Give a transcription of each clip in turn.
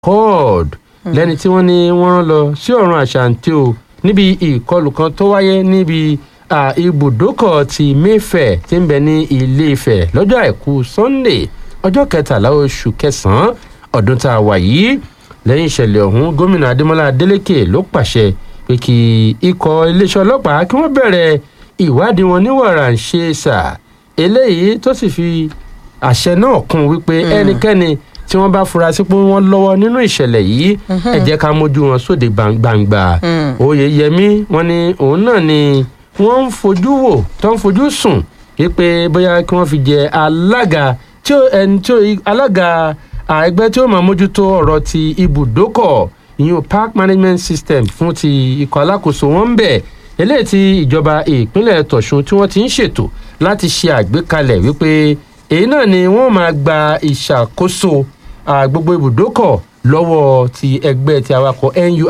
accord lẹ́ni tí wọ́n ní wọ́n rán lọ sí ọ̀run àṣàǹtì o níbi ìkọlù kan tó wáyé níbi ibùdókọ̀ ti mayfair tí ń bẹ ní ilé ifẹ̀ lọ́jọ́ àìkú sunday ọjọ́ kẹtàlá oṣù kẹsàn-án ọdún tá a wà yìí lẹ́yìn ìṣẹ̀lẹ̀ ọ̀hún gómìnà adémọlá adélèké ló pàṣẹ pé kí ikọ̀ iléeṣẹ́ ọlọ́pàá kí wọ́n bẹ̀rẹ̀ ìwádìí wọn ní wàrà ń ṣe sà eléyìí tó sì fi àṣẹ náà kún wípé ẹnikẹ́ni tí wọ́n bá fura sí pé wọ́n lọ́wọ́ nínú ìṣẹ̀lẹ̀ yìí ẹ jẹ́ ká mójú wọn sóde gbangba oyeyemi wọn ni òun náà ni wọ́n ń fojú wò tó ń fojú sùn wípé bóyá kí wọ́n fi jẹ alága tí ẹni tí alága ẹgbẹ́ tí ó máa mójútó ọ̀rọ̀ ti ibùdókọ̀ ìyún park management system fún ti ikọ̀ alákòóso wọn ń bẹ̀ eléyìí tí ìjọba ìpínlẹ̀ tọ̀sùn tí wọ́n ti ń ṣètò láti ṣe àgbékalẹ̀ wípé èyí náà ni wọ́n máa gba ìṣàkóso gbogbo ibùdókọ̀ lọ́wọ́ ti ẹgbẹ́ ti awakọ̀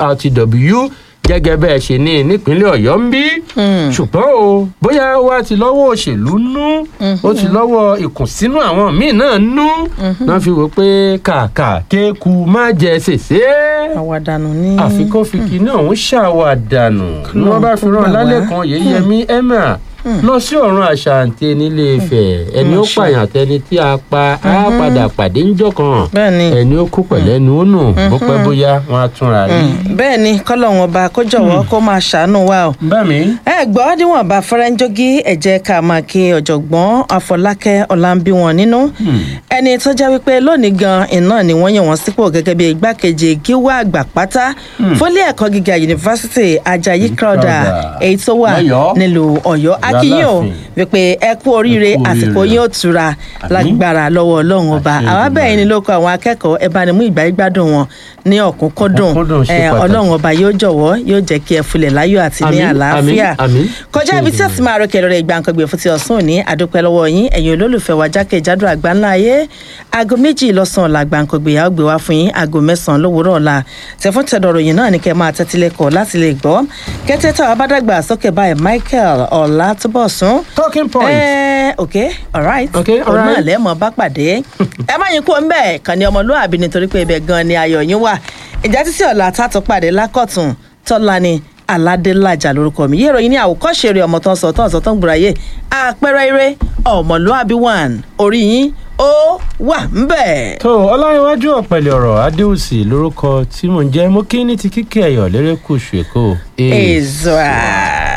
nurtw gẹ́gẹ́ bẹ́ẹ̀ ṣe ní nípínlẹ̀ ọ̀yọ́ ń bí ṣùgbọ́n o bóyá wá ti lọ́wọ́ òṣèlú nú ó ti lọ́wọ́ ìkùnsínú àwọn míì náà nú náà fi wò pé kàkà kéku má jẹ ṣèṣe. àwàdànù ní. àfikún fi kinní ọ̀hún ṣàwàdànù ni wọ́n bá fi rán lálẹ́ kan yéyẹmí emma lọ sí ọ̀run àṣàǹtẹ nílé ifẹ̀ ẹni ó pààyàn tẹni tí a pa á padà pàdé ńjọ́ kan ẹni ó kú pẹ̀lẹ́ nu ó nù bó pẹ́ bóyá wọn á túnra rí. bẹ́ẹ̀ ni kọ́lọ́hún ọba kó jọ̀wọ́ kó máa ṣàánú wa o. bẹ́ẹ̀ni. ẹ gbọ́ níwọ̀n bá fẹ́rẹ́ńjógí ẹ jẹ́ ká máa kí ọ̀jọ̀gbọ́n afọlákẹ́ ọ̀làǹbí wọn nínú. ẹni tó jẹ́ wípé lónìí gan iná ni wọ́n yàn wọ́n sípò gẹ́gẹ́ bí igbákejì gíwá àgbà pátá fólé ẹ̀kọ́ gíga yunifásitì ajayi crowder èyí tó wà nílùú ọ̀yọ́ akínyìn o wípé ẹ kú oríire àsìkò yín ó tura lágbára lọ́wọ́ ọlọ́run ọba àwa bẹ́ẹ̀ ni ló kọ àwọn akẹ́kọ̀ọ́ ẹ bá ní mú ìgbà gbádùn wọn ní ọ̀kúnkúndùn ọlọ́run ọba yóò jọ̀wọ́ yóò jẹ́ kí ẹ fulẹ̀ láyọ̀ àti ní àlàáfíà kọjá ibi tí ẹ̀sìn máa rọ kẹrọ rẹ̀ ìgbàǹkangbè fún ti ọ̀sán òní àdúpẹ́ lọ́wọ́ yín ẹ̀yin olólùfẹ́ wa jákèjádò àgbáńlá ayé aago méjì lọ́sàn-án la gbàǹkangbè yà ó gbé wá fún yín aago mẹ́sàn-án lówùúrọ̀ ọ̀la tẹ̀fún tẹ̀dọ̀rọ̀ yìí náà ní kẹ́ máa tẹ́tí lẹ́kọ̀ọ́ láti lè gbọ́ kẹ́tẹ́ táwa bá dàgbà sókè báyìí michael ọ̀làtúbọ̀sún. talking point. ẹ ok alright Okay, òun náà alright. lẹ́mọ̀ bá pàdé ẹ má yín kó ń bẹ̀ kàn ní ọmọlúwàbí nítorí pé ibẹ̀ gan ni ayọ̀ yín wà ìjà títí ọ̀la tààtò pàdé lákọ̀tún tọ́lá ni aládélájà lórúkọ mi yé ìròyìn ní àwòkọ́ṣe rẹ̀ ọmọ tó ń sọ tó ń sọ tó ń gbúra yé àpẹẹrẹ eré ọmọlúwàbí one orí yín ó wà ń bẹ̀. tó ọláyíwájú ọ̀pẹ̀lẹ̀ ọ̀rọ̀ adéhùsì lórúkọ tí mò ń jẹ́ mo kí ní ti kíkẹ́ ẹ̀yọ̀ lérékùṣù èkó. Ezra.